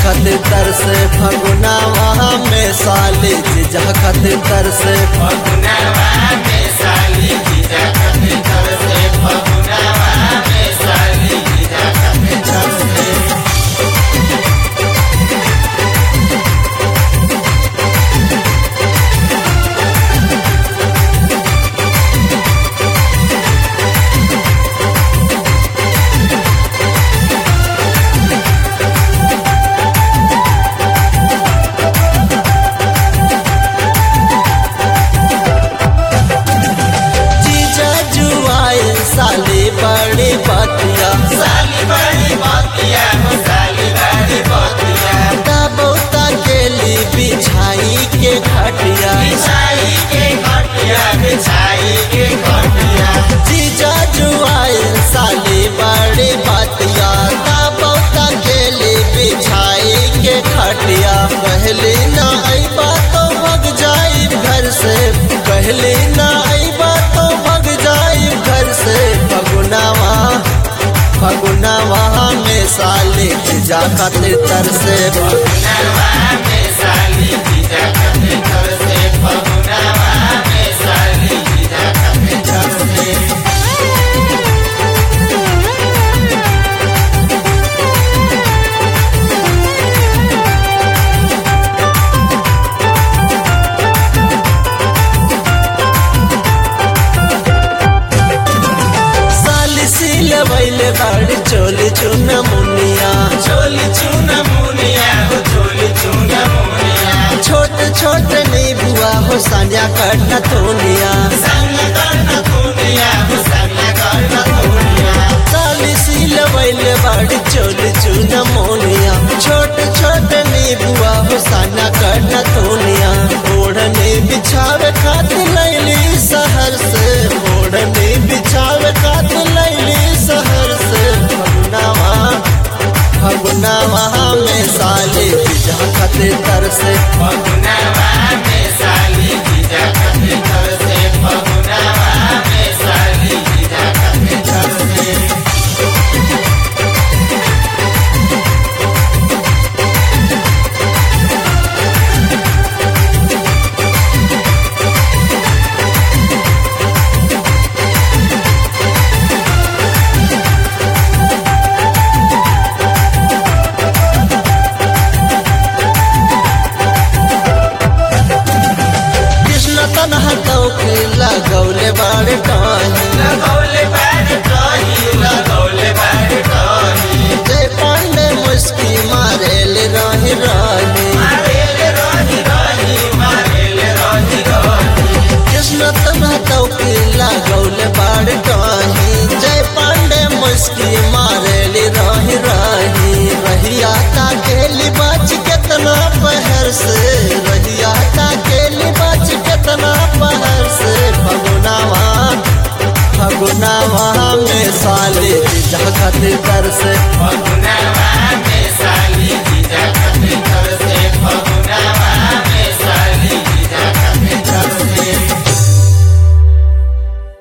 खातिर तरसे फगुना वहाँ में साली जीजा खातिर तरसे फगुनवा में साली जीजा खातिर तरसे फगुनवा में साली जीजा खातिर तरसे जीजा जुआए साली बड़ी बतिया साली बड़ी बातिया हो साली बड़ी बातिया बहुता गेली बिछाई के खटिया बिछाई के खटिया बिछाई के खटिया जीजा जुआए साली बड़ी बतिया बहुता गेली बिछाई के खटिया पहले ना अइबा तो भग जाई घर से पहले ना अइबा तो भग जाई घर से फगुनावा फगुनावा में साली जीजा खातिर तरसे फगुनवा में साली जीजा खातिर तरसे फगुनवा में साली जीजा खातिर तरसे साली सिल बैले बाड़ी चोली चुन मुनिया चोली चूना मुनिया हो चोली चूना मुनिया छोट छोट नीबुआ हो सानिया कटना तोनिया संग करना दुनिया हो संग करना दुनिया साली सिल बैले बाड़ी चोली चुन मुनिया छोट छोट नीबुआ हो सानिया कटना तोनिया ओढ़ने बिछावे खातिर लैली शहर से ओढ़ने बिछावे खातिर लैली शहर से फगुनावा फगुनावा में साली बिजा खातिर तरसे फगुनवा में साली जीजा खातिर तरसे फगुनवा में साली जीजा खातिर तरसे कृष्ण तनहा के लगौले बाड़े टाही लगौले बाड़ कही लगौले बाड़ कही जय पांडे मुस्की मारेले रही रही मारेले रही रही मारेले रही रही कृष्ण तनहा के लगौले बाड़े टाही जय पांडे मुस्की मारेले रही रही रहिया का गेली बाज केतना पहर से रहिया का गेली बाज केतना पहर से फगुनावा फगुनावा में साले जा खातिर कर से फगुनवा